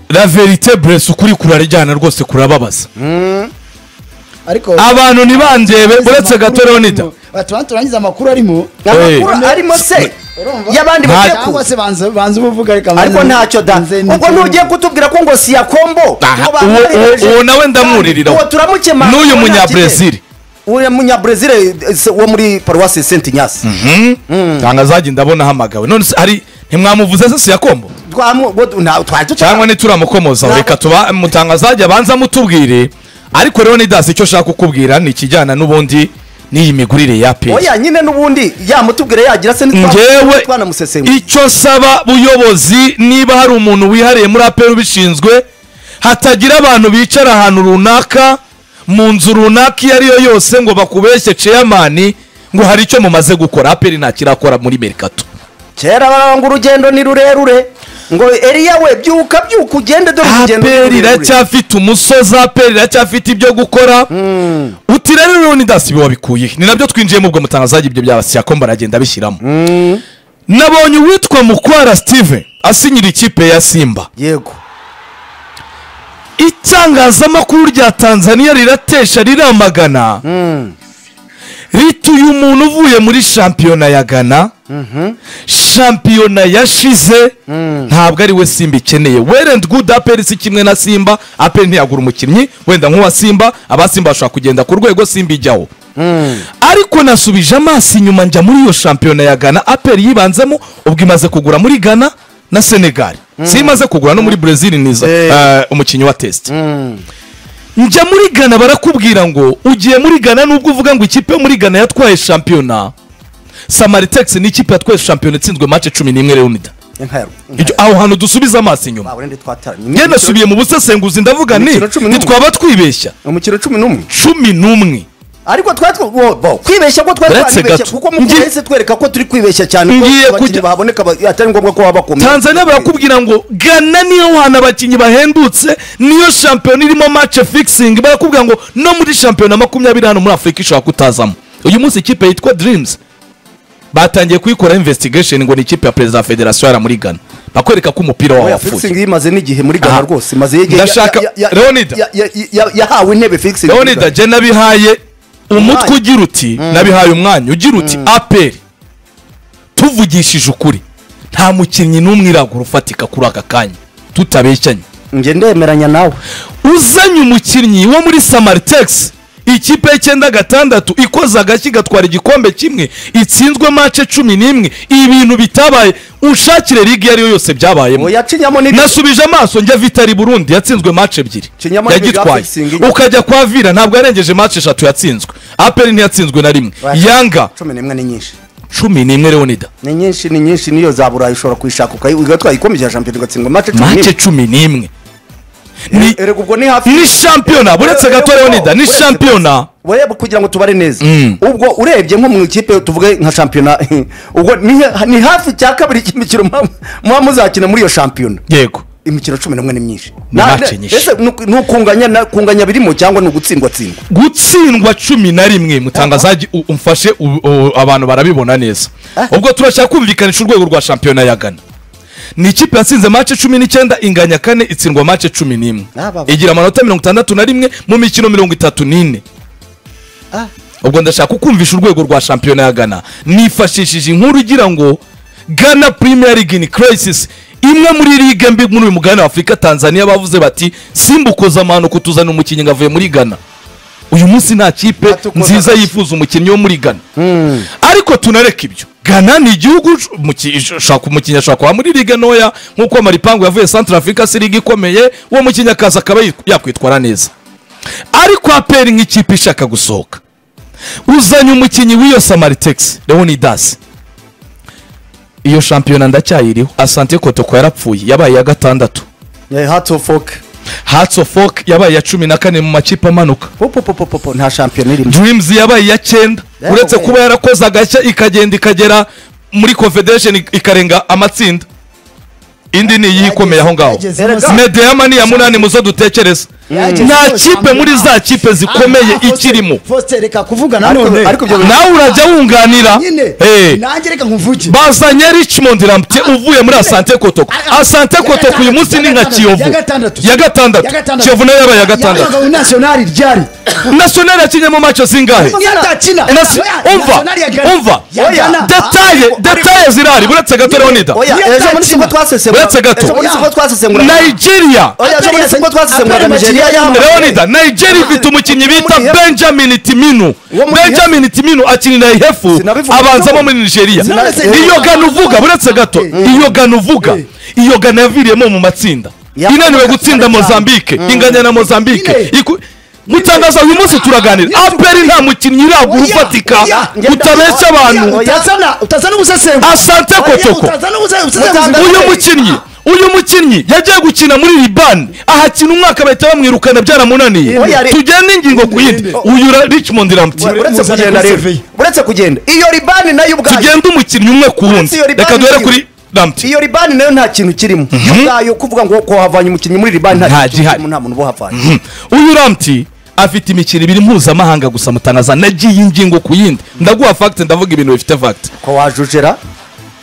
la verite burese ukuri kurarajyana rwose kurababaza ariko abantu ntibandebe uretse gato leonida batubanza turangiza amakuru arimo amakuru arimo se y'abandi Nta- bagiye cyangwa kuza se banza banza ubuvuga reka banze- ariko ntacyo da nze ubwo nze- ntugiye kutubwira ko ngo si ya kombo Aha, ngo bantu uwo- baremeje. uwo- uwo nawe ndamuririra. uwo turamukema N'uyu uwo nta Munyabrezil. kibi. uwo munyabrezil eh, se- wo muri paruwasi senti nyasi ntabwo azajya ndabona ahamagawe none se hari ntimwamuvuze se si ya kombo Twamu- ngo- nta- twaje cyangwa nituramukomoza Ntabwo- reka tuba mutanga azajya abanza mutubwire ariko leonidas icyo ashaka kukubwira ni ikijyana n'ubundi n'iyi migurire ya peyi oya nyine n'ubundi yamutubwire yagira se ntitwa- ngewe twanamusesengura icyo nsaba buyobozi niba hari umuntu wihariye muri aperi ubishinzwe hatagira abantu bicara ahantu runaka mu nzu runaka iyo ariyo yose ngo bakubeshye ceyamani ngo hari icyo mumaze gukora aperi ntakirakora muri merikato kera baranga urugendo ni rurerure ngo eriya we byuka byuka ugende dore urugendo ni aperi rurerure." iracyafite umusozi aperi iracyafite ibyo gukora uti rero leonidas ibi wabikuye he? ni nabyo twinjiyemo ubwo mutangazaji ibyo byabasiyako baragenda bishyiramo nabonye uwitwa mukwara steve asinyira ikipe ya simba yego itangazamakuru rya tanzania riratesha riramagana rituye umuntu uvuye muri shampiyona ya gana shampiyona yashize ntabwo ari we simba ikeneye werend gudu aperi si kimwe na simba aperi ntiyagura umukinnyi wenda nk'uwa simba aba simba bashobora kugenda ku rwego simba ijyaho ariko nasubije amaso inyuma njya muri iyo shampiyona ya gana aperi yibanzemo ubwo imaze kugura muri gana na senegali si imaze kugura no muri brezil niza Eh. eh, umukinnyi wa tesite njya muri gana barakubwira ngo ugiye muri gana nubwo uvuga ngo ikipe yo muri gana yatwaye shampiyona samaritexi ni ikipe yatwaye shampiyona itsinzwe mace cumi n'imwe leonida inkero Iryo- aho hantu dusubize amaso inyuma wabura ndi twataramye njye nasubiye mu busesenguzi ndavuga ni Imikino cumi n'umwe. ntitwaba twibeshya umukino cumi n'umwe cumi n'umwe ariko twari tw- wo- bo, kwibeshya ko twari Uretse twaribeshya gato. kuko mu Ngi- kwezi twereka ko turi kwibeshya cyane ko Ngiye abakinnyi kujya- baboneka ba- atari ngombwa ko baba bakomeye tanzania barakubwira ngo gana niyo hantu abakinnyi bahendutse niyo shampiyona irimo mace fikisingi barakubwira ngo no muri shampiyona makumyabiri hano muri afurika ishobora kutazamo uyu munsi ikipe yitwa dirimuzi batangiye kuyikora imvesitigasheni ngo ni ikipe ya perezida wa federasiyo yari muri gana bakwereka ko umupira wabo Oya, wapfuye fixing imaze n'igihe muri gana Aha. rwose imaze igihe Ndashaka- ya- ya- ya- Leonida. ya- ya- ya- yahawe intebe fixing leonida jya nabihaye umutwe ugira uti nabihaye umwanya ugira uti aperi tuvugishije ukuri nta mukinnyi n'umwirabura ufatika kuri aka kanya tutabeshyanye njye ndemeranya nawe uzanye umukinnyi wo muri samaritexi ikipe y'icyenda gatandatu ikoze agashyi igatwara igikombe kimwe itsinzwe mace cumi n'imwe ibintu bitabaye ushakire ligue iyo ari yo yose byabayemo oya cinyamo ni nasubije amaso njya vitari burundi yatsinzwe mace ebyiri Kinyamani Bigaba yagitwaye fixing ijya- ukajya kwa vira ntabwo yarengeje mace eshatu yatsinzwe aperi ntiyatsinzwe na rimwe Right. yanga cumi n'imwe ni nyinshi cumi n'imwe leonida ni nyinshi ni nyinshi niyo za burayi ushobora kuyishaka ukayi- ugatwara igikombe cya shampiyona ugatsindwa mace cumi mace n'imwe cumi n'imwe ni erega ubwo ni hafi ni shampiyona buretse gato leonida ni Uretse gato. shampiyona urebe kugira ngo tubare neza Mm. ubwo urebye nko mu ikipe tuvuge nka shampiyona ubwo ni ni hafi cya kabiri cy'imikino muba- muba muzakina muri iyo shampiyona yego imikino cumi n'umwe ni myinshi Ni Na- match nyinshi. ese ni uku- ni ukunganya na- kunganya birimo cyangwa ni ugutsindwa tsindwa gutsindwa cumi na rimwe mutangazaji u- umfashe u- u- abantu barabibona neza ubwo turashaka kumvikanisha urwego rwa shampiyona ya gana ni ikipe yatsinze mace cumi n'icyenda inganya kane itsindwa mace cumi n'imwe Ah, baba. igira amanota mirongo itandatu na rimwe mu mikino mirongo itatu n'ine ubwo ndashaka kumvisha urwego rwa shampiyona ya gana nifashishije inkuru igira ngo gana premier league in crisis imwe muri ligue mbi muri uyu mugabane wa afurika tanzania bavuze bati simbukoza amahano kutuzana umukinnyi ngo avuye muri gana uyu munsi nta kipe Batukoza nziza amashyi. yifuza umukinnyi wo muri gana ariko tunareka ibyo gana ni igihugu umuki- ushaka umukinnyi ashobora kuba muri ligue ntoya nk'uko maripangu yavuye centre africa si ligue ikomeye uwo mukinnyi akaza akaba yitw- yakwitwara neza ariko aperi nk'ikipe ishaka gusohoka uzanye umukinnyi w'iyo samaritexi leonidas iyo shampiyona ndacyayiriho asante kotoko yarapfuye yabaye iya gatandatu hati ofu foke hatso foke yabaye iya cumi na kane mu makipe amanuka popopopopo nta shampiyona irimo dreams yabaye iya cyenda Yeah, uretse okay. kuba yarakoze agashya ikagenda ikagera muri confederation ik- ikarenga amatsinda indi ni iyihe ikomeye aho ngaho Yagezemo. medeyama ni iya munani muzo dutekereza Yagezemo. nta kipe muri za kipe zikomeye Ah, Faustin, ikirimo Faustin, reka kuvuga Ariko- nanone ariko ibyo- nawe urajya wunganira nyine Eh. nanjye reka nkuvuge bazanye richmond rampier uvuye muri asante kotoko Ah, asante ya kotoko uyu munsi ni nka gatandatu, kiyovu ya gatandatu. ya gatandatu Ya gatandatu. kiyovu nayo yabaye iya gatandatu yabagawe nasiyonari ryari nasiyonari yakinnye mu maco zingahe yatakina Nasi- umva umva detaye detaye zirahari buretse gato leonida oya Iyo ejo muri atakina. siko twasesengura Uretse gato. ejo muri siko twasesengura nigeria oya ejo muri siko twasesengura Aperi nigeria Nigeria yahamagaye leonida nigeria ifite umukinnyi bita muri Hefu. benjamin timinu Uwo muri benjamin timinu akinira ihefu Sinabivuga. abanzamo muri nigeria Sinabise- iyo gana uvuga buretse gato iyo gana uvuga iyo gana yaviriyemo mu matsinda Yakoraga inaniwe gutsinda cyane cyane. mozambique inganya na mozambique Nyine. Iku- mutangaza uyu munsi turaganira Nyine. aperi nta mukinnyi iragura Oya. ufatika Oya. utabeshya abantu utazana ubusesengura asante kotoko utazana ubusesengura uyu mukinnyi uyu mukinnyi yagiye gukina muri libani ahakina umwaka bahita bamwirukana byaramunaniye Oya, re- tugende ingingo ku yindi uyu ra- richmond Ure- rampier uretse Muzanye kugenda kuri rero Sevilla. uretse kugenda iyo ribani nayo ubwayo tugende umukinnyi umwe ku wundi Uretse iyo Libani reka duhere iriho. kuri rampier iyo ribani nayo nta kintu kirimo yo ubwayo kuvuga ngo ko havanye umukinnyi muri ribani nta Nta kintu gihari. kirimo nta muntu uba uhavanye uyu rampier afite imikino ibiri mpuzamahanga gusa mutanaza nagiye ingingo ku yindi ndaguha fagite ndavuga ibintu bifite fagite ko wajujera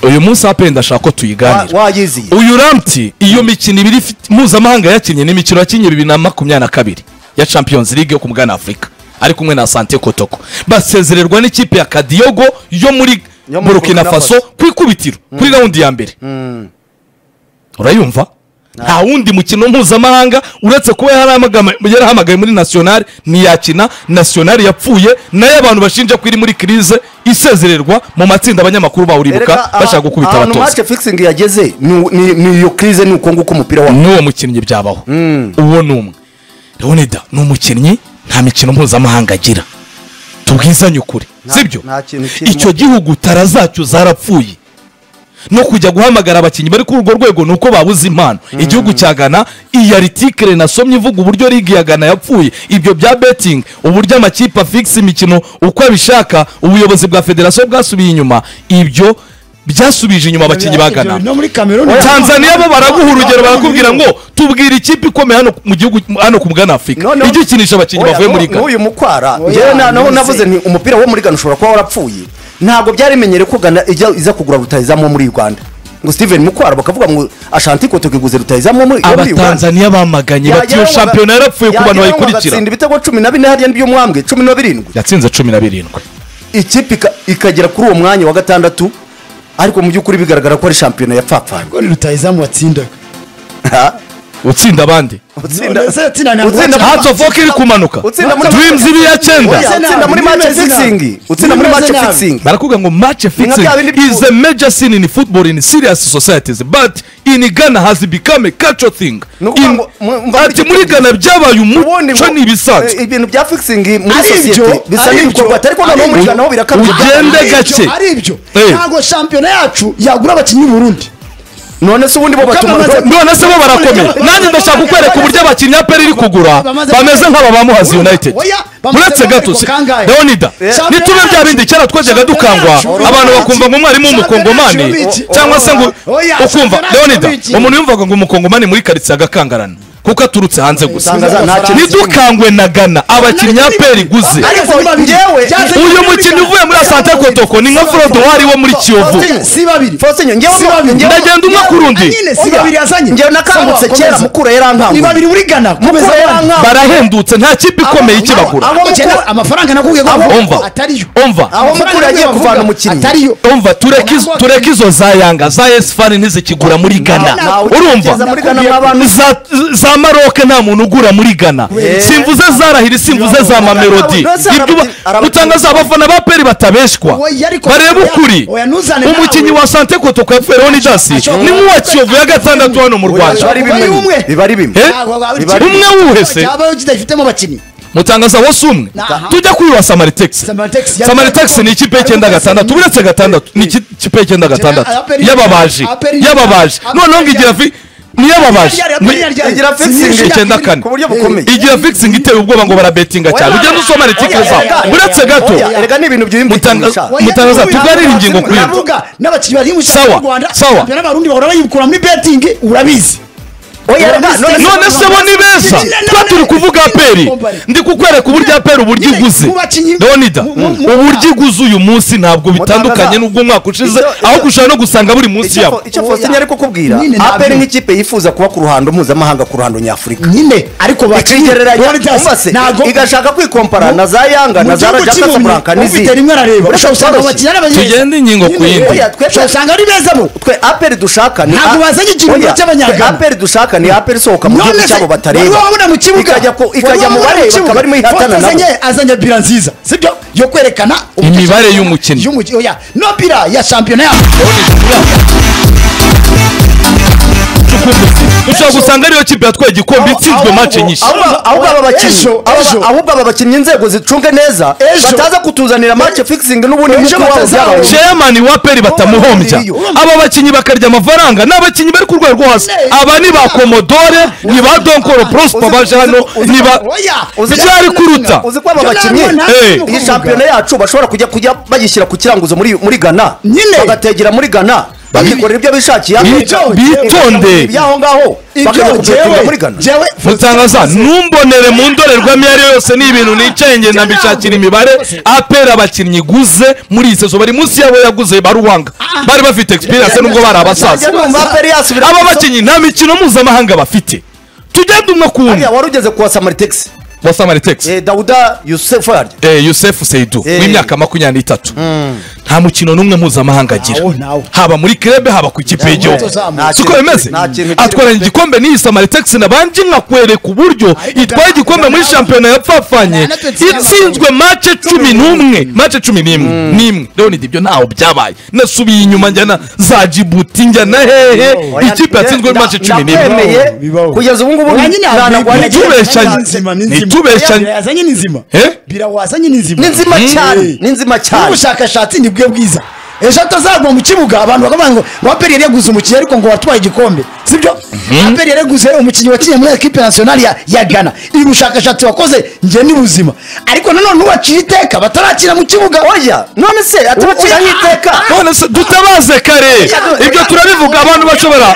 uyu munsi apenda ndashaka ko tuyiganira wayiziye uyu ramti iyo mikino ibiri ifite- mpuzamahanga yakinnye ni imikino yakinnye bibiri na makumyabiri na kabiri ya champions league yo ku mugana afurika ari kumwe na sante kotoko basezererwa n'ikipe ya kadiyogo yo muri Yo muri burkina Burkina Faso. faso ku ikubitiro kuri rawundi ya mbere urayumva nta wundi mukino mpuzamahanga uretse kuba yarahamagama- yarahamagaye muri nasiyonari ntiyakina nasiyonari yapfuye nayo abantu bashinja ko iri muri kirize isezererwa mu matsinda abanyamakuru bawuribuka bashaka gukubita ahantu abatoza mace fixing yageze ni- ni ni iyo krize ni uko nguko umupira wa n'uwo mukinnyi byabaho uwo ni umwe leonida ni umukinnyi nta mikino mpuzamahanga agira tubwizanye ukuri sibyo nta kintu kirimo. icyo gihugu tara zacyo zarapfuye no kujya guhamagara abakinnyi bari kuri urwo rwego ni uko babuze impano igihugu cya gana iyi aritikire nasomye ivuga uburyo ligi ya gana yapfuye ibyo bya betingi uburyo amakipe afikisa imikino uko abishaka ubuyobozi bwa federasiyo bwasubiye inyuma ibyo byasubije inyuma abakinnyi ba gana no muri kameruni tanzania bo baraguha urugero barakubwira ngo tubwira ikipe ikomeye hano mu gihugu hano ku bwana afurika No, no. ijya ikinisha abakinnyi Oya, bavuye nu- muri gana n'uyu mukwara Oya, njyewe na- naho nonese. navuze nti umupira wo muri gana ushobora kuba warapfuye ntabwo byari bimenyere ko gana ijya iza kugura rutayizamu muri uganda ngo steven mukwara bakavuga ngo ashanti kotoka iguze rutayizamu muri yo muri uganda abatanzaniya bamaganye bati iyo shampiyona yarapfuye ku bantu bayikurikira agatsinda ibitego cumi na bine hariya by'umwambwe cumi na birindwi yatsinze cumi na birindwi ikipe ika- ikagera kuri uwo mwanya wa gatandatu ariko mu by'ukuri bigaragara ko ari shampiyona yapfapfanye ngo ni rutayizamu watsindaga utsinda abandi utsinda Nonese yatsinda ntabwo utsinda- watsinda. hatsi ofu iri kumanuka Utsinda muri- dreams iri ya Oya, cyenda Utsinda utsinda muri nabi, match nimeze nabi. fixing utsinda muri match Nimeze nabi. fixing barakubwira ngo match fixing bya bindi is a major sin in football in serious societies but in Ghana has become a culture thing Ni ukuvuga In- ngo mu- mu- ati muri Ghana byabaye ubundi umuco ngo- ni ibisanzwe eh, ibintu bya fixing muri Ari ibyo, sosiyete bisa ari n'ibikorwa ibyo, atari ko noneho ari muri ibyo. naho birakabya Ugende Ari ibyo, gake. ari ibyo Eh. ntabwo shampiyona yacu yagura abakinnyi b'urundi none se ubundi bo batuma bamaze- none se bo barakomeye nanjye ndashaka kukwereka uburyo abakinnyi ya peri iri kugura bameze nk'aba ba muhazi united uretse gato si leonida nitube bya bindi kera twajyaga dukangwa abantu bakumva ngo umwarimu w'umukongomani cyangwa se ngo ukumva leonida umuntu yumvaga ngo umukongomani muri karitsiye agakangarana kuko aturutse hanze gusa nidukangwe na gana abakinnyi ya peri iguze Ariko babiri. njyewe- Byaje uyu mukinnyi uvuye muri asante kotoko ni nka forodowari wo muri kiyovu si babiri Faustin, njyewe Si ngo- babiri. njyewe- ndagenda umwe ku rundi nyine si babiri yazanye njyewe nakangutse Sawa, kera komeza. mukura yarankanguye ni babiri uri gana komeza mukura abana. yarankanguye barahendutse nta kipe ikomeye ikibagura Abo Mukura- mukura- amafaranga nakubwiye ko Abo- bavuga Umva. atariyo Umva. Amafaranga Abo mukura yagiye bavuga kuvana umukinnyi. atariyo umva tureke izo- tureke izo za yanga za esifari ntizikigura muri gana Nawe utekereza urumva muri Ghana nk'abantu- za, za maroke nta muntu ugura muri gana simvuze za rahiri simvuze za mamelodi Ndetse Ibyo arabati- uba- arabati- utangaza abafana ba peri batabeshwa Oya, ariko- barebe ukuri Oya, ntuzane nawe. umukinnyi wa sante kotoko ya feronidasi Ashobora- ni nk'uwa kiyovu ya gatandatu hano mu Oya, rwanda biba ari Bari bimwe umwe. biba ari bimwe Eh? umwe wuhese. cyabaho kidafitemo abakinnyi mutangaza wose umwe Aha. tujya kuri wa samaritexi Samaritex ya- samaritexi ni ikipe y'icyenda gatandatu uretse gatandatu ni iki- ikipe y'icyenda gatandatu Aperi- y'ababaji Aperi- y'ababaji Aperi- noneho ngo igira vi niyababaje Ryari- ryari- ryari- igira fixing icyenda kane ku buryo bukomeye igira fixing iteye ubwoba ngo barabetinga cyane ugenda usoma artikeli Oya, zawe oya, uretse gato oya, erega ni ibintu byiyumvikanisha Mutanga- Mutabaza, tuganire ingingo kuri ibyo. uravuga n'abakinnyi bari mu Sawa, sawa. n'abarundi bahora bayikura muri betingi urabizi oya erega None- none none se bo ni beza tuba turi kuvuga aperi ndi kukwereka uburyo aperi uburyo iguze leonida uburyo iguze uyu munsi ntabwo bitandukanye n'ubwo umwaka ushize ahubwo ushobora no gusanga buri munsi yabo icyo fosinya ari kukubwira Nyine aperi nabyo. nk'ikipe yifuza kuba ku ruhando mpuzamahanga ku ruhando nyafurika nyine ariko bakinnyi ikigereranya Realitas umase ntago- igashaka kwikompara Mu- na za yanga na mu za gihugu raja cy'Impumyi, casablanca ufite rimwe arareba Urashobora ushobora usanga abakinnyi koroshye. ari abanyeshuri tugende ingingo ku yindi Oya, twe- ushobora usanga ari beza bo twe aperi dushaka ni Ntabwo bazanye ikiruhuko Oya, cy'Abanyagana. twe aperi dushaka ni aperi isohoka mu None gihugu se, cyabo wari batareba wabona mu kibuga ikajya ku- Wari ikajya mu wabona bareba kibuga? bakaba barimo ihatana Foto nabo azanye- azanye bira nziza sibyo yo kwerekana umuco- Imibare y'umukinnyi. y'umuki- oya no bira ya shampiyona yacu ushobora gusanga ariyo kipe yatwaye igikombe itsinzwe mace nyinshi Ahubwo- ahubwo aba bakinnyi Ejo, aba- ejo. ahubwo aba bakinnyi inzego zicunge neza Ejo. bataza kutuzanira match fixing n'ubundi Ejo mutwe wabo batazaza. byabaye chairman wa peri batamuhombya aba bakinnyi bakarya amafaranga ni abakinnyi bari ku rwego rwo hasi aba ni ba komodore ni ba donkoro prospo baje hano ni ba byari kuruta uzi ko aba bakinnyi Eh. iyi shampiyona yacu bashobora kujya kujya bayishyira ku kiranguzo muri muri Ghana Nyine. bagategera muri Ghana bakikorera ibyo bishakiye Bitonde. Bitonde. ibyaho ngaho bakajya kubitunga muri Ghana mutangaza ntumbonere mu ndorerwamo iyo ari yo yose ni ibintu nicaye nge nabishakira imibare apera abakinnyi iguze muri iyi sezo bari munsi y'abo yaguze baruwanga bari bafite experience nubwo bari abasaza numva aperi yasubira aba bakinnyi nta mikino mpuzamahanga bafite tugende umwe ku wundi Hariya wari ugeze kuwa Samaritex wa samaritex Eh, Dauda Youssef yaryo Eh, Youssef Seydou Eh. w'imyaka makumyabiri n'itatu nta mukino n'umwe mpuzamahanga agira Ntawo, ntawo. haba muri krebe haba ku ikipe y'igihugu nta siko kintu bimeze kiri- nta kintu kiri- atwaranye igikombe n'iyi samaritex nabanje nkakwereka uburyo itwaye igikombe muri shampiyona yapfapfanye itsinzwe mace cumi n'umwe mace cumi n'imwe n'imwe rero ni ibyo ntaho byabaye nasubiye inyuma njyana za jibuti njyana hehe ikipe yatsinzwe muri mace cumi n'imwe ndakwemeye Bibaho. kugeza ubu ngubu Oya, nyine ntanagwa- Ni tubeshanye. Ni tubeshanye. Bira yazanye ni nzima Eh? bira wazanye ni nzima ni nzima Mm. cyane ni nzima cyane n'ubushakashatsi ni bwe bwiza ejo atazagwa mu kibuga abantu bakavuga ngo waperi yari yaguze umukinnyi ariko ngo watwaye igikombe sibyo aperi yari yaguze umukinnyi wakinnye muri ekipe nasiyonali ya- ya gana ibi bushakashatsi wakoze njye ni buzima ariko nanone uwacira iteka batarakina mu kibuga oya none se atubacira nk'iteka none se dutabaze kare ibyo turabivuga abantu bashobora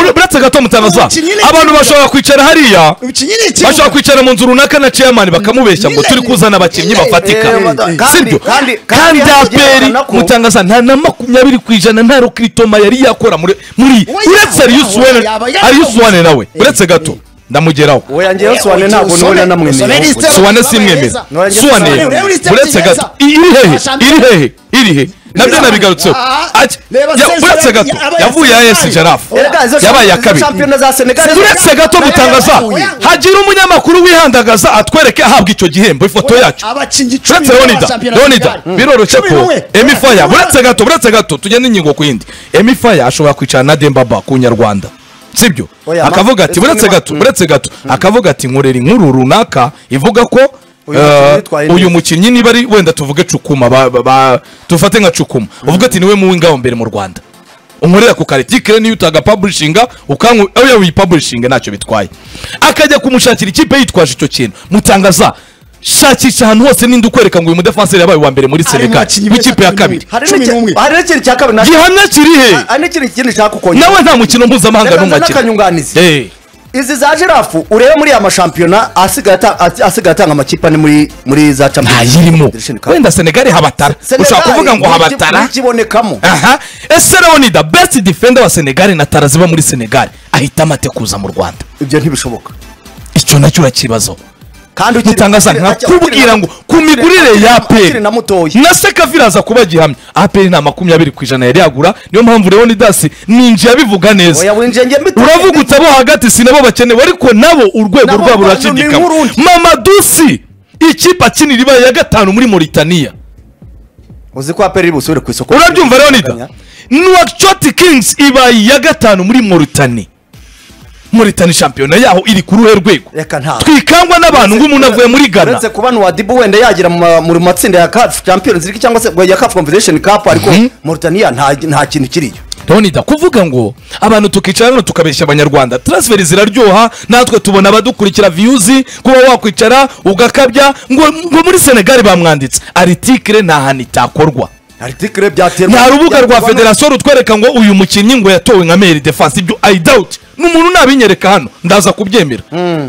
uretse gato mutangaza abantu bashobora kwicara hariya umukinnyi ni bashobora ikibuga kwicara mu nzu runaka na chairman bakamubeshya ngo turi kuzana abakinnyi Eh, bafatika wada- sibyo kandi- kandi kandi- aperi yerekana ko- mutangaza nta na makumyabiri ku ijana nta rokritoma yari yakora muri muri Oya, uretse Arius oya, Wane- yaba yarakoze. Arius Wane nawe uretse gato ndamugeraho oya njyewe soane ntabwo Usome- nubona usome namwemerera lisite- suwane simwemera Nora njye suwane Suwane, urebe uretse uretse gato iri hehe iri hehe iri hehe nabyo nabigarutseho Ah, Ati, reba ya- Sensei uretse gato yabaye yavuye ya esi jarafu Erega izo yabaye iya izo kabiri shampiyona za Senegal uretse gato mutangaza Oya. hagira umunyamakuru wihandagaza atwereke ahabwa icyo gihembo ifoto yacu abakinnyi uretse leonida leonida biroroshye ko emifaya uretse gato uretse gato tugende ingingo ku yindi emifaya ashobora kwicara na dembaba ku nyarwanda sibyo Oya, ma- akavuga ati uretse gato uretse gato akavuga ati nkorera inkuru runaka ivuga ko Uyu eh, mukinnyi yitwaye neza. uyu mukinnyi niba ari wenda tuvuge cukuma ba- ba- ba- tufate nka cukuma uvuga ati niwe mu w'ingabo mbere mu rwanda unkorera ku karitikire niyo utagapublishinga ukanku oya wipublishinga ntacyo bitwaye akajya kumushakira ikipe yitwaje icyo kintu mutangaza shakisha ahantu hose ninde ukwereka ngo uyu mudefanseri yabaye uwa mbere muri senegal abakinnyi mu beza ikipe ya cumi n'umwe. kabiri hari cumi n'umwe. n'iki- hari n'ikindi cya kabiri nacyo- gihamya kiri he hari n'ikindi kindi nshaka kukongera nawe nta mukino mpuzamahanga n'umwe Ndaganza akina n'akanyunganizi. Eh, izi za jirafu urebe muri aya mashampiyona asigaye ata- ati- asigaye atanga amakipe ane muri muri za champions ntayirimo Federation Cup. wenda senegal habatara Senegal, ushobora kuvuga ngo niki- habatara nikibonekamo aha ese leonida best defender wa senegal na tara ziba muri senegal ahitamo ate kuza mu rwanda ibyo ntibishoboka icyo nacyo urakibazo kandi ukiri- mutangaza ukiri- nkakubwira ukiri- ngo ku migurire ya ukiri aperi na mutoya na sekavira aza kuba gihamya aperi nta makumyabiri ku ijana yari yagura niyo mpamvu leonidasi ninjiye abivuga neza oya winjiye njye mbite uravuga uti abo hagati si nabo bakenewe ariko nabo urwego Nabo rwabo rwanda ni rurashidikama nk'urundi. mamadusi ikipe akinira ibaye ya gatanu muri moritaniya uzi ko aperi iri busubire ku isoko urabyumva leonida nuwakishoti kingisi ibaye iya gatanu muri moritani moritani shampiyona yaho iri ku ruhe rwego Reka ntabwo. twikangwa n'abantu ng'umuntu avuye muri ghana uretse kuba nuwadibu wenda yagira mu ma- mu matsinda ya CAF Champions League cyangwa se ya CAF Confederation Cup ariko Mauritania nta nta kintu kiriyo ndabona kuvuga ngo abantu tukicara hano tukabeshya abanyarwanda transferi ziraryoha natwe tubona abadukurikira viyuzi kuba wakwicara ugakabya ngo ngo muri senegali bamwanditse aritikire nta hantu itakorwa aritikire byaterwa nta rubuga rwa byaterwa na- federasiyo rutwereka ngo uyu mukinnyi ngo yatowe nka meri defense ibyo i doubt ni umuntu nabinyereka hano ndaza kubyemera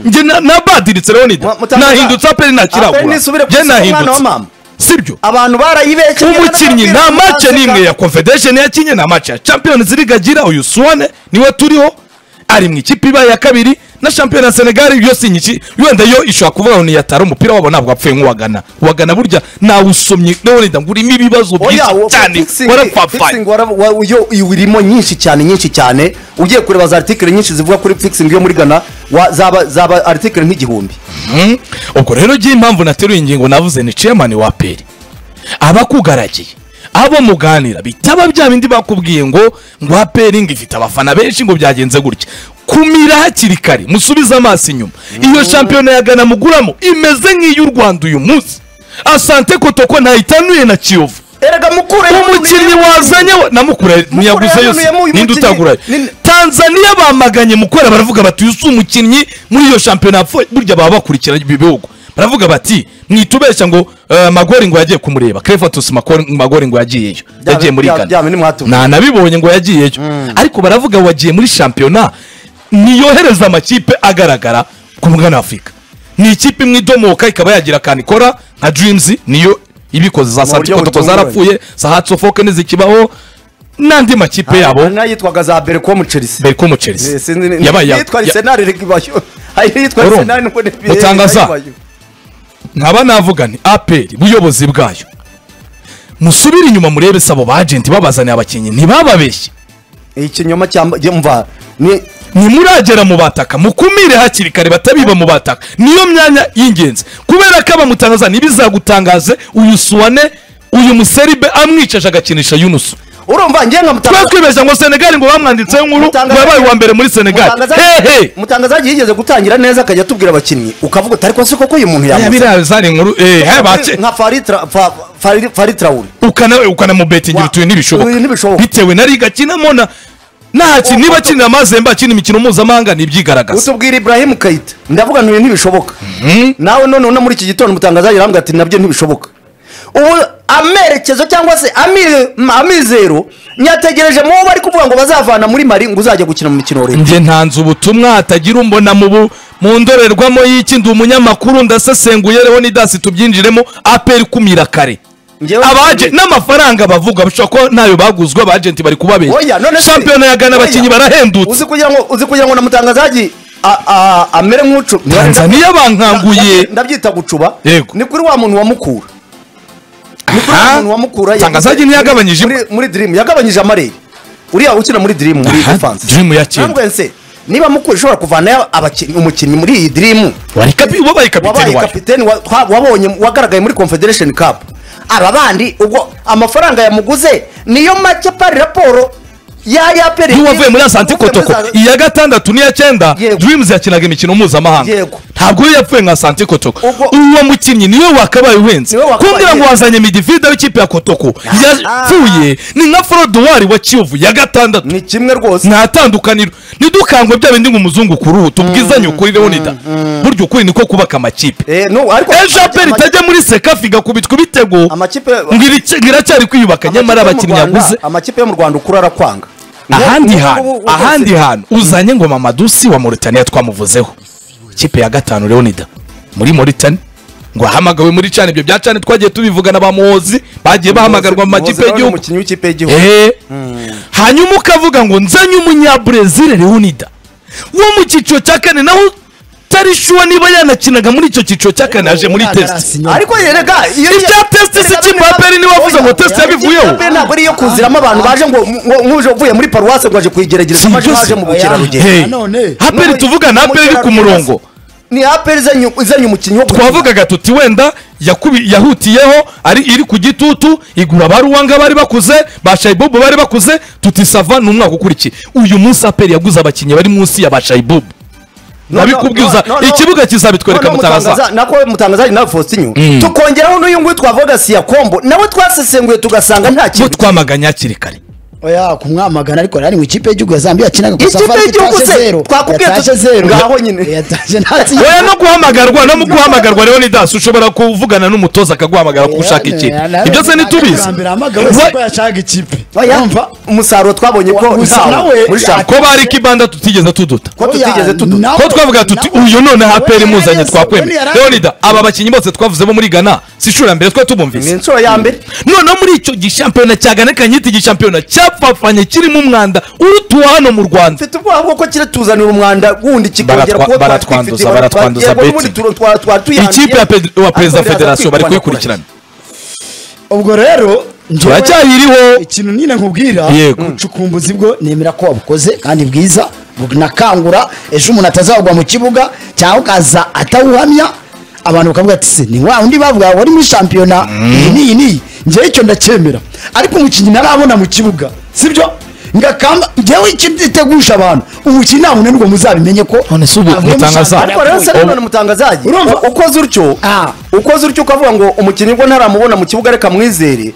njye na- nabadiritse leonida Mu- mutanga- nahindutse aperi nakiragura Aperi nisubire ku njye isoko, mwana wa nahindutse mama. sibyo abantu barayibeshye umukinnyi nta mace n'imwe ya confederation yakinye nta mace ya champions league agira uyu suwane niwe turiho ari mu ikipe ibaye iya kabiri na shampiyona ya senegal yo si nyiki wenda yo ishobora kuvuga ngo niyatara umupira wabo ntabwo apfuye nk'uwagana uwagana burya nawusomye leonida ngo urimo ibibazo byinshi cyane warapfafaye urimo nyinshi cyane nyinshi cyane ugiye kureba za article nyinshi zivuga kuri fixing yo muri Ghana wa- zaba zaba article nk'igihumbi Mhm. ubwo rero ngiye impamvu nateruye ingingo navuze ni chairman wa peri abakugaragiye abo muganira bitaba bya bindi bakubwiye ngo ngo aperi ngo ifite abafana benshi ngo byagenze gutya kumira hakiri kare musubize amaso inyuma iyo shampiyona ya gana muguramo imeze nk'iy'u rwanda uyu munsi asante kotoko ntayitanuye na kiyovu erega mukure umukinnyi wazanye we- namukure niyaguzeyo se yanuyemo uyu ninde mukinnyi. utagurayo Ni- tanzaniya bamaganye mukora baravuga bati uyu si umukinnyi muri iyo shampiyona yapfuye burya baba bakurikiranye ibi bihugu baravuga bati mwitubeshya ngo eh, magori ngo yagiye kumureba clefatus Makori- magori ngo yagiyeyo Bya- yagiye muri bya- bya bindi gana mwatumiye. nta nabibonye ngo yagiyeyo ariko baravuga wagiye muri shampiyona niyohereza amakipe agaragara ku mugana wa afurika ni ikipe imwe idomoka ikaba yagira akantu ikora nka dreams niyo ibikoze za buryo santikotoko butunguranye. zarapfuye za hatsofoke ntizikibaho n'andi makipe yabo nayitwaga za Berco mu Chelsea bari ko umuceri Sinzi ni- yabaye ya- yitwa ya- Arsenal rikibayo hari yitwa Oro, Arsenal nubwo ni- mutangaza. ribayo. nkaba navuga ni aperi buyobozi bwayo musubire inyuma murebe se abo bajenti babazaniye abakinnyi ntibababeshye ikinyoma cyamba mva ni ntimuragera mu bataka mukumire hakiri kare batabiba mu bataka niyo myanya y'ingenzi kubera ko abamutangaza ntibizagutangaze uyu suwane uyu museribe amwicaje agakinisha yunusu urumva ngiye nkamutanga twakwibeje ngo senegali ngo bamwanditseho inkuru ngo Mutangaza- yabaye uwa mbere muri senegali hehe mutangazaji yigeze gutangira neza akajya atubwira abakinnyi ukavuga uti ariko se koko uyu muntu yamuzi biriya zari inkuru eh, he, bake- nka faritra faritrawuri ukana ukanamubetingira Wa- utuye n'ibishoboka utuye n'ibishoboka. bitewe na liga akinamo na ntakintu niba akinira amazembe akina imikino mpuzamahanga ntibyigaragaza utubwira ibrahim kayita ndavuga ntuye ntibishoboka nawe none uno muri iki gitondo umutangazaji arambwira ati nabyo ntibishoboka ubu amerekezo cyangwa se ami- amizero nyategereje mu bo bari kuvuga ngo bazavana muri mari ngo uzajya gukina mu mikino leta njye ntanze ubutumwa hatagira umbona mu bu- mu ndorerwamo y'iki ndi umunyamakuru ndasesenguye reho n'idasi tubyinjiremo aperi kumira kare Njyewe- abaje n'amafaranga bavuga bashobora kuba ntayo baguzwe abajenti bari Oya, kubabeshya none se- shampiyona ya gana Oya. abakinnyi barahendutse uzi kugira ngo uzi kugira ngo na mutangazaji a- a- amere nk'ucu tanzaniya bankanguye ndabyita gucuba Yego. ni kuri wa muntu wa mukura ni kuri wa Aha. muntu wa mukura Tangazaji ntiyagabanyije muri- muri dream yagabanyije amarere uriya ukina muri dream muri Aha, defense Dream yakira. Ntabwo nse niba mukura ishobora kuvanayo abakinnyi umukinnyi muri iyi dream wari kapi- wabaye wabaye kapiteni wayo kapiteni wa- twa- wabonye wagaragaye muri confederation cup aba bandi ubwo amafaranga yamuguze niyo make pari raporo yayapere y'uwavuye muri asante kotoko iya gatandatu n'iya cyenda Yego. dreams yakinaga imikino mpuzamahanga Yego. ntabwo yo yapfuye nka asante kotoko Ubwo- uwo mukinnyi niwe wakabaye uhenze Niwe wakabaye kumbwira ngo uhenze. wazanye midivida w'ikipe ya kotoko yapfuye ni nka forodowari wa kiyovu ya gatandatu ni kimwe rwose nta tandukaniro nidukangwe bya bindi ngo umuzungu ku ruhu tubwizanye ukuri leonida burya ukuri niko kubaka amakipe Eh, no, ariko- ejo aperi itajya muri sekafi igakubitwa ibitego amakipe ngo iri- iracyari kwiyubaka nyamara amakipe yo mu abakinnyi Rwanda- yaguze amakipe yo mu rwanda ukura arakwanga ahandi Ubu- hantu ubu- ubu- ahandi ubu- hantu uzanye ngo mamadusi wa moritaniya twamuvuzeho ikipe ya gatanu leonida muri moritani ngo ahamagawe muri cana ibyo bya cana twagiye tubivugana ba muhozi bagiye bahamagarwa mu makipe Muhozi ni y'igihugu umukinnyi w'ikipe y'igihugu Eh. hanyuma ukavuga ngo nzanye umunyabrezil leonida wo mu cyiciro cya kane naho utari shuwa niba yanakinaga muri icyo cyiciro cya kane aje muri test Arasinywa. ariko yerega iyo Ibya test si ikipe ya Peri niwe wavuze ngo test yabivuyeho. ntabwo ari iyo kuziramo abantu baje ngo ngo- nk'uje uvuye muri paruwasi ngo aje kuyigerageza Si amaje ibyo se. baje mu bukerarugendo Hey. Nanone. haperi N'ubu- tuvugana haperi iri ku n'umukerarugendo- murongo ni aperi izanye izanye umukinnyi wo gukina. twavugaga tuti wenda yakubi- yahutiyeho ari iri ku gitutu igura ba ruwanga bari bakuze ba shayibubu bari bakuze tuti sava ni umwaka ukurikiye uyu munsi aperi yaguze abakinnyi bari munsi ya ba shayibubu No, no, nabikubwiza no, no, no. ikibuga kizabitwereka No, no, mutangaza nako mutangaza nawe fositinyu tukongeraho n'uyu nguyu twavuga siya kombo nawe twasesenguye tugasanga nta bo kintu twamaganye hakiri kare oya kumwamagana ariko nari mu ikipe y'igihugu ya zambia yakinaga ku Ikipe safari y'igihugu itashe se? zero Twakubwiye yatashe tuti- zero ngaho nyine. yatashe ntatsinze oya no guhamagarwa no mu guhamagarwa rero ni dasi ushobora kuvugana n'umutoza akaguhamagara ko ushaka ikintu ibyo se ntitubizi ko yashaka ikipe Oya, umusaruro twabonye ko Gusa ntawo nawe muri shampiyona ko bari kibanda tutigeze tuduta ko tutigeze tuduta ko twavuga tuti uyu none haperi impuzanye twakwemera leonida aba bakinnyi bose twavuze bo muri ghana si inshuro ya mbere twe ni tubumvise inshuro ya mbere noneho muri icyo gishampiyona cya ghana reka nyite igishampiyona cyapfapfanye kirimo umwanda urutuwe hano mu rwanda mfite ubwoba bw'uko kire tuzanira umwanda wundi kikongera Baratwa- kuba baratwanduza, twatwifitiye, baratwanduza yego, betting. n'ubundi tura- twa- twa- tuyanduye. ikipe ya Pedro- wa perezida wa Ariko federasiyo bari biraza kuyikurikirana ubwo rero njyewe- turacyayiriho ikintu nyine nkubwira Yego. ubucukumbuzi bwo nemera ko wabukoze kandi bwiza bunakangura ejo umuntu atazagwa mu kibuga cyangwa ukaza atawuhamya abantu bakavuga ati se ni wa undi bavuga wari muri shampiyona iyi n'iyi n'iyi njyewe icyo ndacyemera ariko umukinnyi ntarabona mu kibuga sibyo ngakamba njyewe icyo ntegusha abantu umukinnyi nta muntu n'ubwo muzabimenye ko None se ubu avuye muri mutangaza- shampiyona ariko rero se Ubu- none umutangazaji Urumva? u- ukoze utyo Ah. ukoze utyo ukavuga ngo umukinnyi ubwo ntaramubona mu kibuga reka mwizere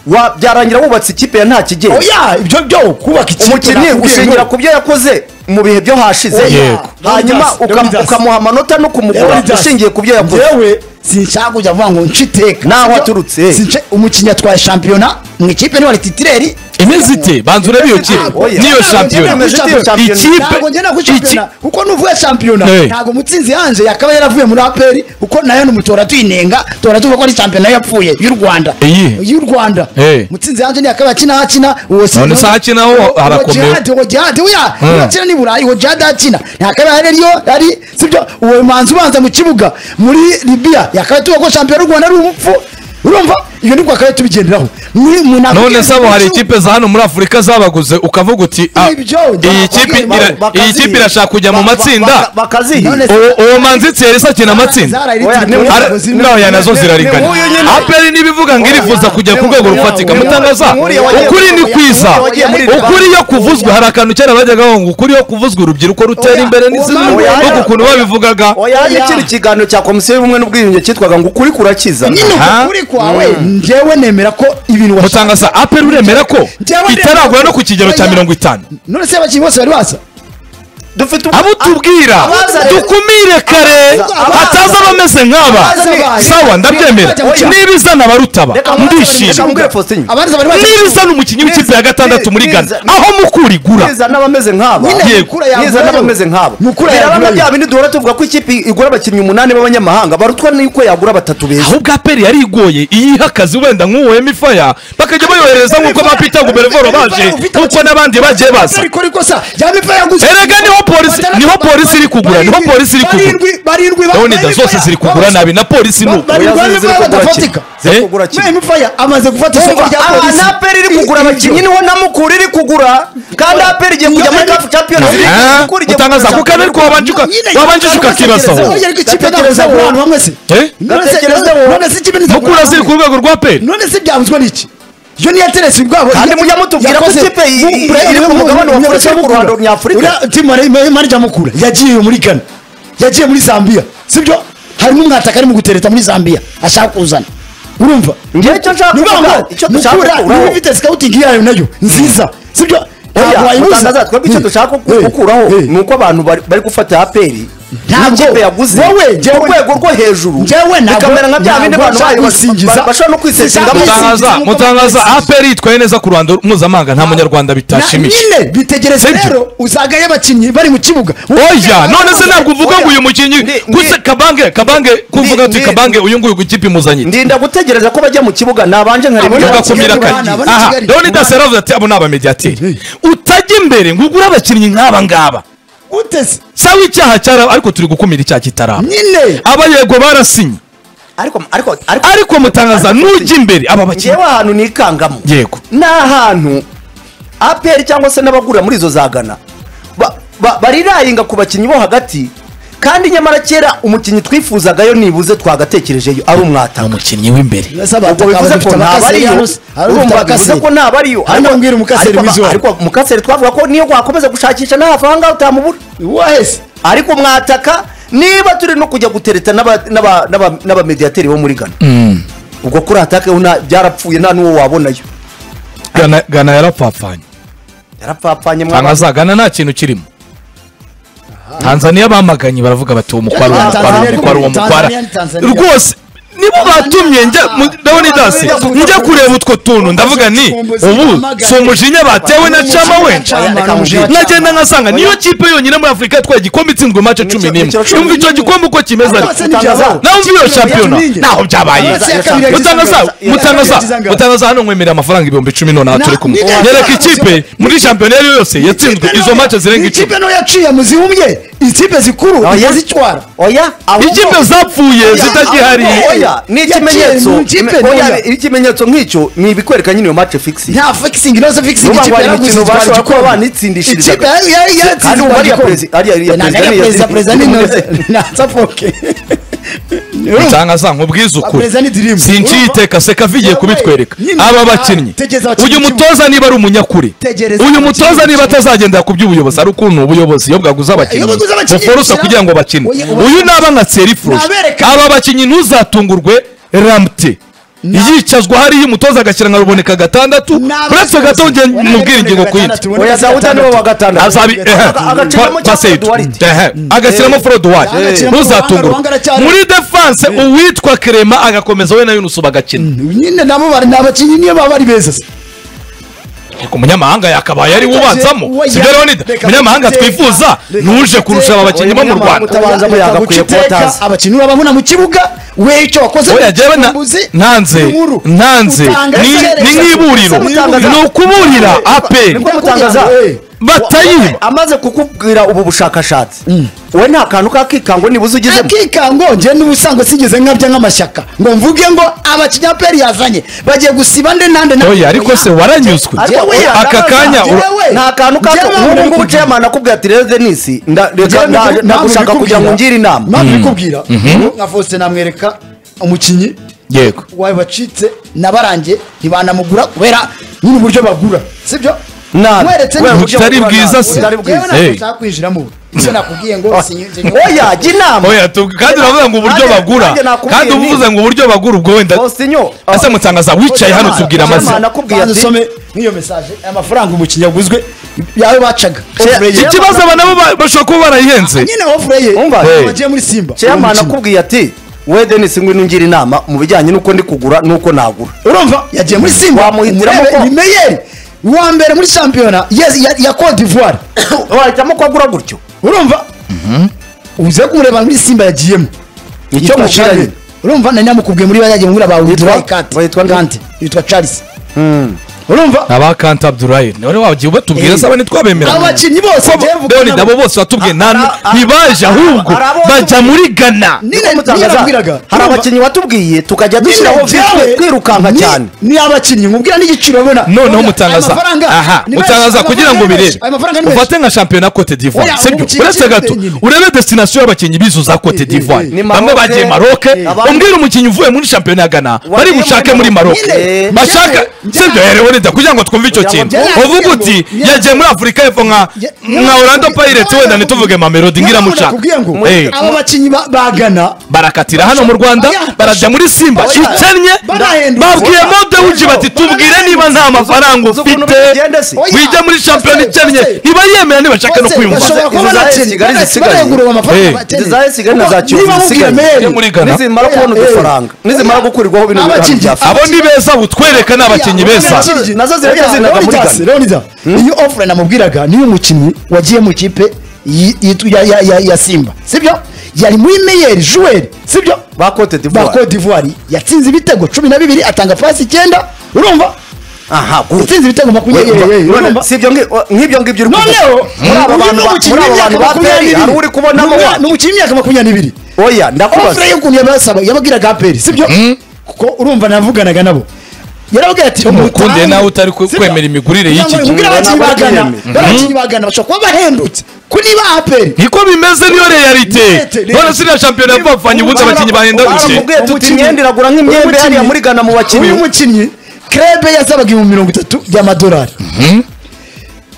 wa- byarangira wubatse ikipe ya nta kigero oya ibyo byo kubaka ikipe umukinnyi nakubwiye ushingira ngo- ku byo yakoze mu bihe byo hashize Yego. hanyuma Leonidas, uka- Leonidas. ukamuha amanota no kumugura Leonidas, ushingiye ku byo yakoze Njyewe sinshaka kujya kuvuga ngo nce iteka. N'aho Sibyo? aturutse. Since- umukinnyi atwaye shampiyona mu ikipe niba ari titireri imeze ite banza urebe iyo kipe Oya. n'iyo Ntabwo shampiyona njyewe Shampiyona. Ikipe- ntabwo ngenda kuri shampiyona kuko nuvuye shampiyona Hey. ntabwo mutsinzi yanje yakaba yaravuye muri aperi kuko nayo numutora tuyinenga tora tuvuga ko ari shampiyona yapfuye y'u rwanda Iyi? y'u rwanda Hey. mutsinzi yanje yakaba akina hakina uwo si- None se ahakina ho Uwo harakomeye. Djihad, uwo jihadi uya Hmm. uwo akina ni burayi uwo jihadi akina yakaba yari ariyo ari sibyo uwo manzi ubanza mu kibuga muri libiya yakaba tuvuga ko shampiyona y'u rwanda ari umupfu urumva iyo nibwo akaba tubigenderaho Ni- umuntu none akubwira se abo ngo hari ikibuga- ikipe za hano muri afurika zabaguze ukavuga uti ah, Ibyo, iyi bakubwira- kipe ira- bakazihi- iyi kipe irashaka kujya mu ba- ba- matsinda baka- bakazihi None se- Uwo- uwo manzitsi yari sakina amatsinda Zara iri Oya, titireri, ni- ntabwo Ara- zirimo. naho ya nazo zirarigana Ni nk'uyu nyine. aperi niba ivuga ngo irifuza kujya ku rwego rufatika Ni nk'uyu- mutangaza ni nk'uriya wagiye- ukuri ni kwiza ni nk'uriya wagiye muri Liban. ukuri yo kuvuzwa hari akantu kera bajyaga bavuga ngo ukuri yo kuvuzwa urubyiruko rutera Oya, imbere uwo n'izindi mpamvu no yari- ku kuntu babivugaga oya hari ikindi kiganiro cya komisiyo y'ubumwe n'ubwiyunge cyitwaga ngo ukuri kurakiza nyine Aha. ukuri kwawe njyewe nemera ko ibintu washaka mutangaza aperi uremera ko Njyewe nemera itaragura no ku kigero cya Oya. mirongo itanu none se abakinnyi bose bari basa dufite abo tubwira abaza rero- dukumire kare abaza- hataza abameze nk'aba abaza ni- sawa ndabyemera Oya. niba izana abarutaba reka ndishimye mbwire Faustin abanza bari basa niba izana umukinnyi w'ikipe ya gatandatu muri Niza- ghana aho mukura igura niza n'abameze nk'aba Nyine Yego. mukura yagurayo. niza n'abameze nk'aba mukura biraba na yagurayo. bya bindi duhora tuvuga ko ikipe igura abakinnyi umunani b'abanyamahanga barutwa n'uko yagura batatu beza ahubwo aperi yari igoye iyo iha akazi wenda nk'uwo emifaya bakajya bayohereza nk'uko ba peter gubervoro baje nk'uko n'abandi bagiye baza ariko ariko sa yami pa yaguze Erega niho polisi- niho polisi iri kugura, niho Barindwi- polisi iri kugura. barindwi- barindwi ba- leonida Yami zose Fire- ziri kugura nabi na polisi ni uko Barindwi Oya, ziri- Yami Fire ziri kugura badafatika kimwe. Ziri Eh? kugura kimwe. Yami Fire amaze gufata isoko Urumva, rya aha polisi na aperi iri kugura I- abakinnyi ibyo. niho na mukura iri kugura kandi aperi igiye kujya muri kapu champions League, Eh? Mukura igiye Utangaza kugura kuko ari ariko wabanje uka- Nyine- wabanjije ukakibazaho None se ikipe Ndatekereza ntabwo wowe. abantu bamwe se Eh? None se- Ndatekereza none se ikipe ntizagura mukura abantu ziri bamwe? ku rwego rwa aperi none se byavuzwe n'iki yo niyo yateretse ubwabo Kandi mujya mutubwira ko ikipe iyi- iri ku mugabane wa Afurika yo ku ruhando rwa Afurika. marija mukura yagiye muri gana yagiye muri zambia sibyo harimo umwataka ari mu gutereta muri zambia ashaka kuzana urumva Ngewe icyo nshaka Ni ukuvuga kuvuga, ngo icyo dushaka mukura gukuraho- niba ufite scouting yayo nayo nziza sibyo Oya, Ntabwo wayibuza. mutangaza, twebwe icyo Eh, dushaka eh, gukuraho eh. ni uko abantu bari bari gufata aperi Ntabwo. n'ikipe yaguze Wowe, ku njyewe- rwego rwo hejuru Njyewe ntabwo- bikamera nka bya bindi ntabwo abantu nshaka bayo kwisingiza. bashobora no kwisesengamo Sinshaka mutangaza nk'uko mutangaza babizi. aperi yitwaye neza ku ruhando mpuzamahanga nta munyarwanda bitashimisha Na- nyine bitegereze Sibyo? rero uzagaye abakinnyi bari mu kibuga oya none se ntabwo uvuga ngo uyu mukinnyi Ndi- ndi- kuse kabange kabange ko uvuga ndi- uti ndi- kabange uyu nguyu ku ikipe imuzanye ndinda gutegereza ko bajya mu kibuga nabanje nkareba Abona ibyo ugakumira Kigali, kare abana, abana aha Kigali. leoni dasera avuze ati abo ni abamediyateri utajya imbere ngo ugure abakinnyi nk'aba ngaba utese cyangwa icyaha cyaraba ariko turi gukumira icyaha kitaraba nyine aba yego barasinye ariko ariko ariko ariko mutangaza nujya imbere aba bakinnyi ngewe ahantu nikangamo yego ni ahantu aperi cyangwa se n'abagura muri izo za gana ba- ba- barirayinga ku bakinnyi bo hagati kandi nyamara kera umukinnyi twifuzagayo nibuze twagatekerejeyo ari umwataka umukinnyi w'imbere ubwo bivuze ko ntabariyo urumva bivuze ko ntabariyo Ariko mbwira umukaseri ariko- w'izuba. ariko mukaseri twavuga ko niyo wakomeza gushakisha nta faranga utamubura wahese ariko mwataka niba turi no kujya gutereta n'aba- n'aba- n'aba- n'abamediyateri bo muri ghana ubwo kuri atake ho nta- byarapfuye nta n'uwo wabonayo gana gana yarapfapfanye yarapfapfanye ntabwo azagana nta kintu kirimo tanzaniya bamaganye baravuga bati uwo mukwara uwo mukwara uwo mukwara uwo mukwara Tanzania ni Tanzania. rwose nibo batumye njya mu- ndabona idasi njya kureba utwo tuntu ndavuga ni ubu si umujinya batewe na cama wenda nkagenda nkasanga niyo kipe yonyine muri afurika yatwaye igikombe itsinzwe mace cumi n'imwe Nicyo- nicyo- yumva icyo gikombe uko kimeze ariko nawe umva iyo shampiyona ntaho byabaye mutangaza mutangaza mutangaza hano nkwemerera amafaranga ibihumbi icumi nonaha turi kumwe Ni- nyereka ikipe muri shampiyona iyo ari yo yose yatsinzwe izo mace zirenga icumi ikipe nto yaciye mu zihumbye ikipe zikuru Oya. yazitwara oya ahubwo- ikipe zapfuye zitagihari ahubwo oya ni ikimenyetso Yaciye mu ikipe, oya oya. ikimenyetso nk'icyo ni ibikwereka nyine iyo match fix nta fixing inoze fixing Vuba ikipe ngo hari yaraguze imikino itwara bashobora kuba igikombe. banitsindishiriza. Ikipe yari- yari Hari yatsinze ubu itwara ariya igikombe. perezi- ariya- ariya Nta- perezida ariya niyo perezida yatsinze. perezida ni inoze ntasafoke nsanga nkubwize ukuri Perezida ni dirimu. sinciyiteka seka avigiye kubitwereka Nyine. aba bakinnyi Tegereza abakinnyi uyu mutoza niba ari umunyakuri Tegereza uyu abakinnyi. mutoza niba atazagendera ku by'ubuyobozi ari ukuntu ubuyobozi iyo bwaguze abakinnyi Iyo bwaguze abakinnyi, buforosa shyira- kugira ngo bakine Oya, oya. uyu naba nka serifuje Nabereka- aba bakinnyi ntuzatungurwe ramute yicazwa hariya umutoza agashyira nka ruboneka gatandatu uretse gato njye mubwira ingingo ku yindi oya dawuda niwe wa gatandatu azabi agaciramo cyangwa Duarte. agashyiramo forodiwari Agaciramo ntuzatungurwe Ruhanga aracyari- muri defanse uwitwa kerema agakomeza we na yunusu bagakina nyine nabo bari ni abakinnyi niyo baba ari beza se. Ariko umunyamahanga yakabaye ari we ubanzamo Oya, sibyo leonida reka umunyamahanga guteka, twifuza reka nuje kurusha aba guteka. bakinnyi Oya, bo mu umunyamahanga rwanda utabanza Reka yagakwiye guca kuba iteka, atazi. abakinnyi urababona mu kibuga we icyo wakoze oya jyewe na- ubuzi, nanze inkuru. nanze Utanga ni iserereza. ni nk'iburiro Utangaza- ni ukuburira aperi nibwo mutangaza Eh. batayiba amaze kukubwira ubu bushakashatsi we nta kantu kakikangwe niba uzi ugizemo akikango njye n'ubusanzwe sigeze nkabya nk'amashyaka ngo mvuge ngo abakinyaperi yazanye bagiye gusiba nde nande nande. oya ariko se waranyuzwe Ariko Jewe oya, aka ndabaza, kanya jewe, ura- nta kantu kato Jewe nk'ubu ngubu ndabikubwira. ceyamani akubwira ati rero denisi nda- reka Jewe nda- ndaku- ndagushaka mpamvu kugira ngo ngire inama mpamvu bikubwira nka Faustin namwereka umukinnyi yego wawe bacitse nabarangiye ntibanamugura kubera nyine uburyo bagura sibyo Nabi. mweretse Kubera uburyo Butari bagura bwiza nabi. se. butari bwiza Hey. yewe ntabwo kwinjiramo ubu. ibyo nakubwiye ngo sinyinjye oya jya inama oya tu- kandi uravuga ngo uburyo Nanjye- bagura nanjye nakubwiye kandi nti- uvuze ngo uburyo bagura ubwo wenda Faustinho, ese ah, mutangaza wicaye hano tubwira Faustin, amazina nakubwiye Banza ati- usome nk'iyo mesaje aya mafaranga umukinnyi yaguzwe yawe bacaga iki kibazo aba nabo ba- bashobora kuba barayihenze nyine ofure ye Umva, ntabwo hey. wagiye muri simba ceyamani Uwo mukinnyi. akubwiye ati we denisi ngwino ungire inama mu bijyanye n'uko ndi kugura n'uko nagura urumva yagiye muri simba Wamuhitiramo umurebe ko- ni meyeri uwa mbere muri shampiyona yes, ya- ya cote d'ivoire wahitamo ko agura gutyo urumva uze kumureba muri simba yagiyemo icyo Yitwa mubwira Charles. nyine urumva nari namukubwiye muri bayagiye mubwira bawe Yitwa? witwa kante Witwa nde? kante yitwa charles urumva aba kanta abdurayi niwe wagiye ubatubwira Eh. saba ntitwabemera abo bakinnyi bose Ko- njyewe mvuga Leonid, nabo- abo bose batubwiye Ah, nta- ah, ah, ntibaje ah, ahubwo ah, ah, bajya muri gana Ni- Niko mutangaza, nababwiraga. hari Urumva? abakinnyi watubwiye tukajya dushyiraho Nyine vitwe njyewe kwirukanka ni- cyane ni abakinnyi nkubwira n'igiciro ubona noneho Aya mutangaza mafaranga, aha ni menshi, mutangaza aya kugira ngo mafaranga ni birebe menshi, aya mafaranga ni menshi. ufate nka shampiyona cote d'ivoire Oya, sibyo umukinnyi uretse ukinnye gato nyine. urebe destination y'abakinnyi bizo za cote d'ivoire Ni bamwe Maroc, bagiye maroke eh, abandi- umbwire umukinnyi uvuye muri shampiyona ya gana bari muri bushake Maroc. muri maroke Nyine, bashaka njyewe- sibyo njyewe- rero wenda kugira ngo twumve icyo Kugira ngo kintu njyewe- uvuga uti njyewe- yagiye muri afurika y'epfo nka Njye- nka orlando pirates wenda ntituvuge mamelodi ngira Nyamara mushaka nakubwiye ngo, Eh, abo bakinnyi ba- bagana barakatira hano mu rwanda Oya. barajya muri simba Oya. ikennye Barahendutse. babwiye Oya. mode wuji bati tubwire niba Barahendutse. nta mafaranga Uzi ukuntu ufite bigenda se? Oya. wijya muri shampiyona Ose, ikennye ose. ntibariyemera ntibashaka no Bose kwiyumva bashobora kuba Izo za bakennye, Kigali bana- zisigaye. barayagura uwo Eh. mafaranga bakennye. izaye sigana Kuko za niba kiyovu mubwira zisigaye Mary, Yo muri Ghana. nizimara kubona Eh. udufaranga nizimara gukurirwaho bino Abakinnyi. bintu bya abo ni beza butwereka ni abakinnyi beza Abakinnyi. nazo zirajya Oya, zinaga muri Leonidas, Ghana. Leonidas, iyo ofure namubwiraga niyo umukinnyi wagiye mu kipe yi- yitu- ya- ya- ya- ya simba sibyo yari muri meyeri juweri sibyo ba cote ba d'ivoire cote d'ivoire yatsinze ibitego cumi na bibiri atanga pasi icyenda urumva aha guru yatsinze ibitego makumyabiri eh, eh, urumva? si ibyo ngi- nk'ibyo ngibyo uri kuvuga noneho muri aba bantu ba- muri aba bantu ba peri hari uri kubonamo wa- ni umukinnyi w'imyaka makumyabiri n'ibiri oya ndakubaza ofure y'ukuntu yabasaba yababwiraga aperi sibyo kuko urumva navuganaga nabo yarababwira ati mukunde mutange. nawe utari kwe- Sibyo? kwemera imigurire Kugira y'iki ngo gihe. mubwire abakinnyi Ntabwo bagana abyemera. barakinnyi bagana bashobora kuba bahendutse kuri ba aperi niko bimeze niyo realite Realite, none realite. siriya shampiyona yapfapfanye ubundi abakinnyi bahenda buke baramubwiye tuti imyenda iragura nk'imyenda hariya muri Ghana mu bakinnyi uyu mukinnyi krebe yasabaga ibihumbi mirongo itatu by'amadolari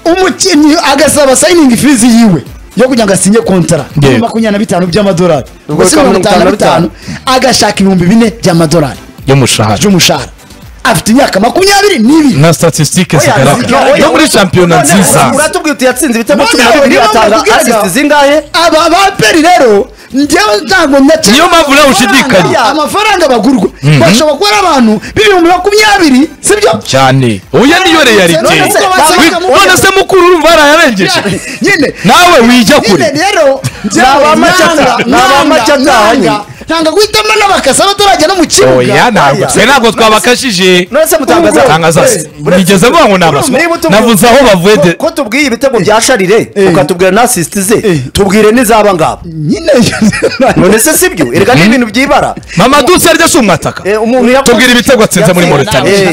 umukinnyi agasaba sayiningi fizi yiwe yo kugira ngo asinye kontara Yego. makumyabiri na bitanu by'amadolari Ubwo ubwo si mirongo itanu na bitanu agashaka ibihumbi bine by'amadolari y'umushahara by'umushahara afite imyaka makumyabiri n'ibiri na statisitike Oya, zigaragara oya, oya, no muri oya, shampiyona none nziza Uratubwira uti yatsinze ibitego None cumi niyo n'abiri mpamvu atanga nkubwira ngo- asisiti zingahe aba baperi rero njyewe ntabwo ndetse Niyo mpamvu nawe ushidikanya. amafaranga bagurwa bashobora kuba ari abantu b'ibihumbi makumyabiri sibyo cyane uya niyo realite None se- Wi- none se mukuru urumva barayarengeje nyine nawe wijya nyine kure rero Ni abamacata, nanga- ni abamacata nanga- ahanye. nanga- nanga guhitamo n'abakasa batarajya no mu oya kibuga ntabwo oya. twe ntabwo twabakashije none se mutangaza tangaza se nigeze mvuga ngo ni abaswa Niba utubwira- navuze aho bavuye de ko- ko tubwiye ibitego bya sharire Eh. ukatubwira na asisiti ze Eh. tubwire n'izaba ngaba nyine none se sibyo erega ni ibintu byibara mama dutse arya si umwataka Eh, umuntu yakoze- tubwira ibitego atsinze muri Yatsinze. moritani Eh?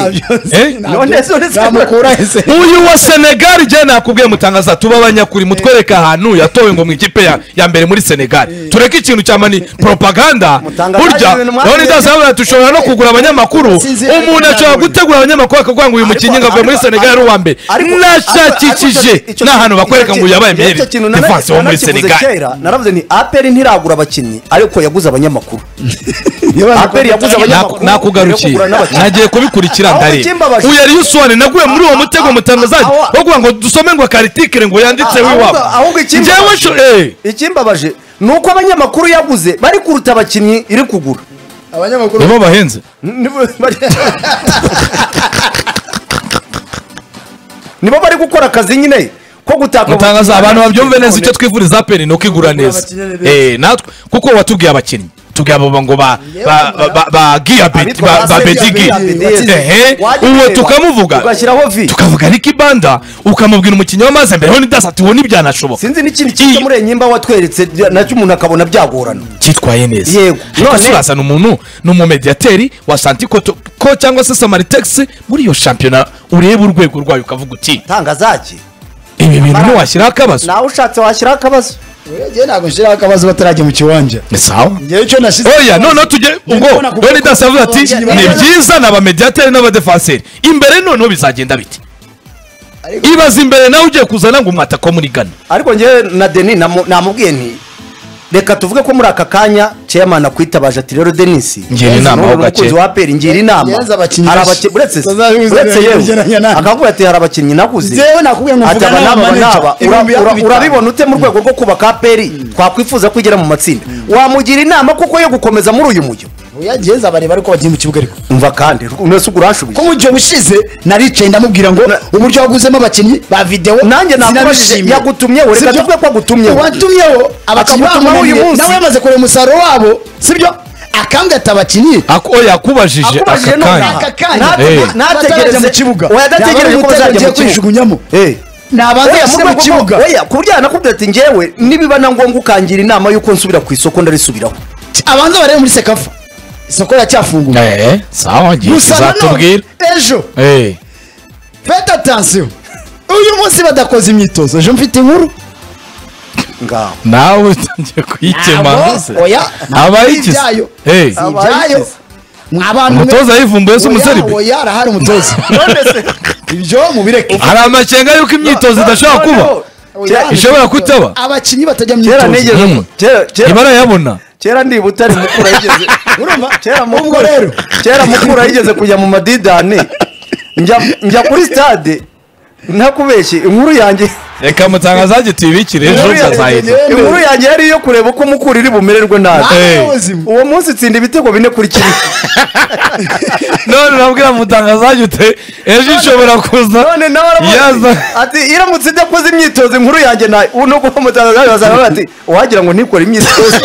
None se- none se- namukurahe uyu wa senegali igihe nakubwiye mutangaza tuba abanyakuri mutwereke ahantu yatowe ngo mu ikipe ya- ya mbere muri senegali tureke ikintu cya mani propaganda Mutangaza burya ibintu rero mwamenye. ntidazabona dushobora no kugura abanyamakuru Sinzi- umuntu ashobora gutegura abanyamakuru akavuga ngo uyu mukinnyi ngo avuye muri senegali ari uwa mbere nashakikije n'ahantu bakwereka ngo uyu yabaye meyer defanse wo muri senegali naravuze ni aperi ntiragura abakinnyi ariko yaguze abanyamakuru aperi yaguze Naku- abanyamakuru nakugarukiye kugura n'abakinnyi. nagiye kubikura Aho ndareba bakimbabaje. uyu yari usone naguye muri uwo mutego mutangazaje Aho- bavuga ngo dusome ngo akaritikire ngo yanditse Ahubwo- w'iwabo ahubwo ikimbabaje- njyewe sho- eh. ikimbabaje ni uko abanyamakuru yaguze bari kuruta abakinnyi iri kugura abanyamakuru nibo bahenze Nibo bari- nibo bari gukora akazi nyine ko gutaka mutangaza abantu babyumve neza icyo twivuriza aperi ni ukigura neza abakinnyi neza. Eh, natwe kuko watubwiye abakinnyi tubwiye abo ngo ba ba- ba- ba- ba giyabeti Abitwa ba ba ba se bedigi giyabeti. ehe Wajya uwo ureba, tukamuvuga ugashyiraho vi. tukavuga n'ikibanda ukamubwira umukinnyi w'amazi mbere ni dasa tubona ibyanashoboka sinzi n'ikindi kiza muri enyimba watweretse bya- nacyo umuntu akabona byagorana cyitwaye neza Yego. ariko None- surasa ni umuntu ni umumediyateri wa santiko ko cyangwa se samaritegisi muri iyo shampiyona ureba urwego rwayo ukavuga uti tangazaki ibi bintu ntiwashyiraho akabazo nawe ushatse washyiraho akabazo njyewe ntabwo nshiraho akabazo batarajya mu kiwanja ni sawa njyewe icyo nashyize oya noneho tujye ubwo Ndabona kuvuga roni ko dasi avuga ati abakinnyi ni bangana." byiza ni abamediyateri n'abadefanseri imbere noneho bizagenda bite Ariko- ibaze imbere nawe ugiye kuzana ngo umwatako muri gana ariko njyewe na deni namu- namubwiye nti reka tuvuge ko muri aka kanya chairman akwitabaje ati rero denisi Ngira inama aho gake. umukunzi wa peri ngira inama Yenze abakinnyi Hari bashya. abaki- uretse se- Bazabihuza uretse neza kugereranya yewe nawe. akavuga ati hari abakinnyi nakuze Jewe nakubwiye ngo ati mvugana aba n'aba n'aba n'aba manager. Ura- ura- Ibihumbi urabibona ute mu rwego rwo kubaka peri twakwifuza ko igera mu matsinda wamugira inama kuko yo gukomeza muri uyu mujyo oya njyewe bareba ariko bagiye mu kibuga ariko umva kandi unese ugura uranshubije ko mu gihe bushize naricaye ndamubwira ngo uburyo waguzemo abakinnyi ba videwo Nanjye nakubajije, sinabishimiye. yagutumyeho, reka Sibyo? tuvuge ko agutumyeho. watumyeho abakinnyi Akagutumaho uyu bamunaniye munsi. nawe yamaze kureba umusaruro wabo sibyo akambwata abakinnyi Ako- oya akubajije Akubajije aka nonaha. kanya aka kanya Hey. batarajya Ntategereze- mu kibuga Oya, adategereje Yaba ari ko bazajya umutego mu ngiye kibuga. kwijugunyamo Eh. nabanza Oya, yashyire mu mu kibuga oya ku buryo yanakubwira ati njyewe nibiba na ngombwa ukangira inama y'uko nsubira ku isoko ndarisubiraho abanza barebe muri sekafa isoko iracyafunguye Eh, sawa ngiye gusa nanone kuzatubwira ejo Eh, fete atansiyo uyu munsi badakoze imyitozo ejo mfite inkuru ngaho nawe utangiye kuyikema Abo, oya abayikize ibyayo Eh, si ibyayo Abayikize. mwa bantu mwe- umutoza yivumbuye se Oya, umuseribe oya arahari umutoza none se ibyo mubireke hari amakenga y'uko imyitozo idashobora kuba Kera- ishobora kutaba abakinnyi batajya mu kera myitozo nigeze Mm. kera- kera- ntibarayabona kera ndiba utari mukura yigeze urumva kera Ubwo mukura rero. kera mukura yigeze kujya mu madidane njya njya kuri stade ntakubeshye inkuru yanjye reka mutangaza agitibikire ejo inkuru yanjye- uzazahita inkuru yanjye yari iyo kureba uko mukura iri bumererwe nabi Ah. Eh. Nawe ubuzima. uwo munsi itsinda ibitego bine kuri kimwe none urabwira mutangazaje ute ejo ishobora kuza none nawe aramuzi Yaza. ati iramutse idakoze imyitozo inkuru yanjye nawe uno kuba mutanga ati wagira ngo ntikore imyitozo